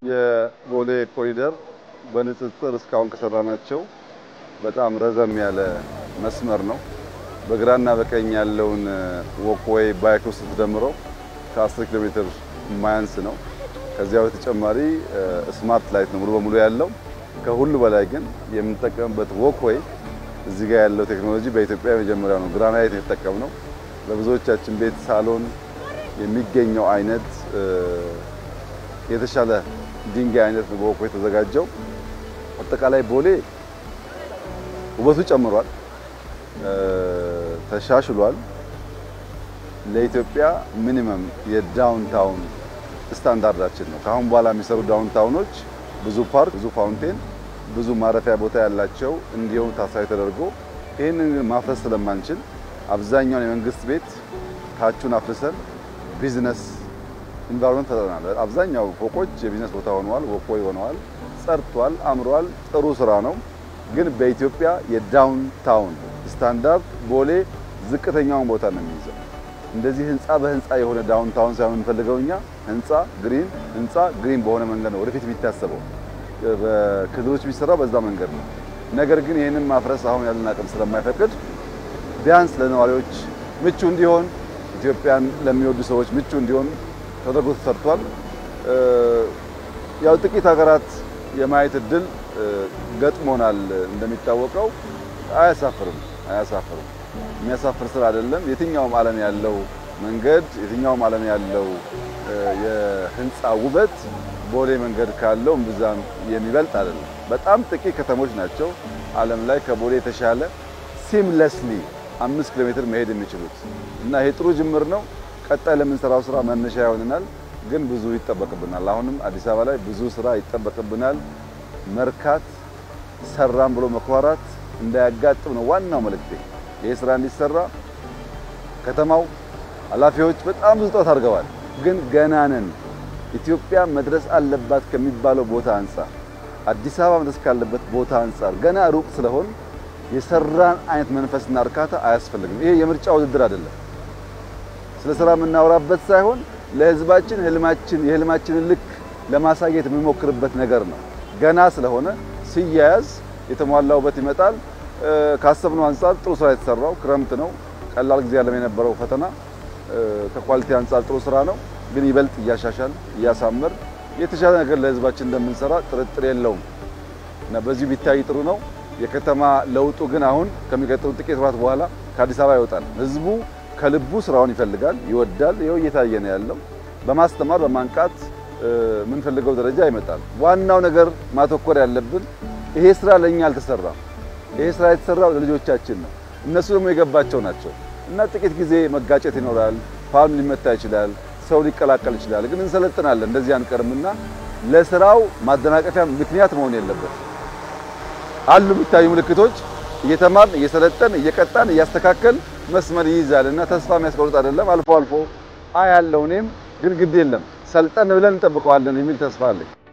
የቦሌ ኮሪደር በንጽጽር እስካሁን ከሰራናቸው በጣም ረዘም ያለ መስመር ነው። በግራና በቀኝ ያለውን ወክዌይ ባይክ ውስጥ ስትደምረው ከ10 ኪሎ ሜትር የማያንስ ነው። ከዚያ በተጨማሪ ስማርት ላይት ነው ሙሉ በሙሉ ያለው። ከሁሉ በላይ ግን የምንጠቀምበት ወክዌይ እዚህ ጋር ያለው ቴክኖሎጂ በኢትዮጵያ የመጀመሪያው ነው። ግራናይት የተጠቀምነው በብዙዎቻችን ቤት ሳሎን የሚገኘው አይነት የተሻለ ድንጋይ አይነት ነው በወክዌይ የተዘጋጀው። አጠቃላይ ቦሌ ውበቱ ጨምሯል፣ ተሻሽሏል። ለኢትዮጵያ ሚኒመም የዳውንታውን ስታንዳርዳችን ነው። ከአሁን በኋላ የሚሰሩ ዳውንታውኖች ብዙ ፓርክ፣ ብዙ ፋውንቴን፣ ብዙ ማረፊያ ቦታ ያላቸው እንዲሆኑ ታሳቢ ተደርጎ ይህንን ግን ማፍረስ ስለማንችል አብዛኛውን የመንግስት ቤት ታቹን አፍርሰን ቢዝነስ ኢንቫይሮንመንት ፈጥረናል። አብዛኛው ፎቆች የቢዝነስ ቦታ ሆነዋል፣ ወክዌይ ሆነዋል፣ ጸድቷል፣ አምሯል። ጥሩ ስራ ነው። ግን በኢትዮጵያ የዳውንታውን ስታንዳርድ ቦሌ ዝቅተኛውን ቦታ ነው የሚይዘው። እንደዚህ ህንፃ በህንፃ የሆነ ዳውንታውን ሳይሆን የምንፈልገው እኛ ህንፃ ግሪን ህንፃ ግሪን በሆነ መንገድ ነው ወደፊት የሚታሰበው። በክልሎች የሚሰራው በዛ መንገድ ነው። ነገር ግን ይህንን ማፍረስ አሁን ያለን አቅም ስለማይፈቅድ ቢያንስ ለነዋሪዎች ምቹ እንዲሆን ኢትዮጵያን ለሚወዱ ሰዎች ምቹ እንዲሆን ተደርጎ ተሰርቷል። ያው ጥቂት ሀገራት የማየት እድል ገጥሞናል። እንደሚታወቀው አያሳፍርም አያሳፍርም። የሚያሳፍር ስራ አይደለም። የትኛውም ዓለም ያለው መንገድ የትኛውም ዓለም ያለው የህንፃ ውበት ቦሌ መንገድ ካለው እምብዛም የሚበልጥ አይደለም። በጣም ጥቂት ከተሞች ናቸው ዓለም ላይ ከቦሌ የተሻለ ሲምለስሊ አምስት ኪሎ ሜትር መሄድ የሚችሉት እና ይሄ ጥሩ ጅምር ነው። ቀጣይ ለምንሰራው ስራ መነሻ ይሆንናል። ግን ብዙ ይጠበቅብናል። አሁንም አዲስ አበባ ላይ ብዙ ስራ ይጠበቅብናል። መርካት ሰራም ብሎ መኩራራት እንዳያጋጥም ነው ዋናው መልእክቴ። ይህ ስራ እንዲሰራ ከተማው ኃላፊዎች በጣም ብዙ ጥረት አድርገዋል። ግን ገና ነን። ኢትዮጵያ መድረስ አለባት ከሚባለው ቦታ አንጻር፣ አዲስ አበባ መድረስ ካለበት ቦታ አንጻር ገና ሩቅ ስለሆን የሰራን አይነት መንፈስና እርካታ አያስፈልግም። ይሄ የምርጫ ውድድር አይደለም። ስለ ስራ የምናወራበት ሳይሆን ለህዝባችን ህልማችን የህልማችንን ልክ ለማሳየት የምንሞክርበት ነገር ነው። ገና ስለሆነ ሲያያዝ የተሟላ ውበት ይመጣል። ካሰብነው አንጻር ጥሩ ስራ የተሰራው ክረምት ነው። ቀላል ጊዜ ያለም የነበረው ፈተና ከኳሊቲ አንጻር ጥሩ ስራ ነው። ግን ይበልጥ እያሻሻል እያሳመር የተሻለ ነገር ለህዝባችን እንደምንሰራ ጥርጥር የለውም እና በዚሁ ቢታይ ጥሩ ነው። የከተማ ለውጡ ግን አሁን ከሚቀጥሉ ጥቂት ወራት በኋላ ከአዲስ አበባ ይወጣል። ህዝቡ ከልቡ ስራውን ይፈልጋል፣ ይወዳል። ይኸው እየታየ ነው ያለው። በማስተማር በማንቃት የምንፈልገው ደረጃ ይመጣል። ዋናው ነገር ማተኮር ያለብን ይሄ ስራ ለኛ አልተሰራም። ይሄ ስራ የተሰራው ለልጆቻችን ነው። እነሱ ደግሞ የገባቸው ናቸው እና ጥቂት ጊዜ መጋጨት ይኖራል። ፓልም ሊመታ ይችላል። ሰው ሊቀላቀል ይችላል። ግን እንሰለጥናለን፣ እንደዚህ አንቀርምና ለስራው ማደናቀፊያ ምክንያት መሆን የለበት። አሉ የሚታዩ ምልክቶች እየተማርን እየሰለጠን እየቀጣን እያስተካከል መስመር ይይዛል እና ተስፋ የሚያስቆርጥ አይደለም። አልፎ አልፎ አያለው እኔም ግን ግድ የለም ሰልጠን ብለን እንጠብቀዋለን የሚል ተስፋ አለኝ።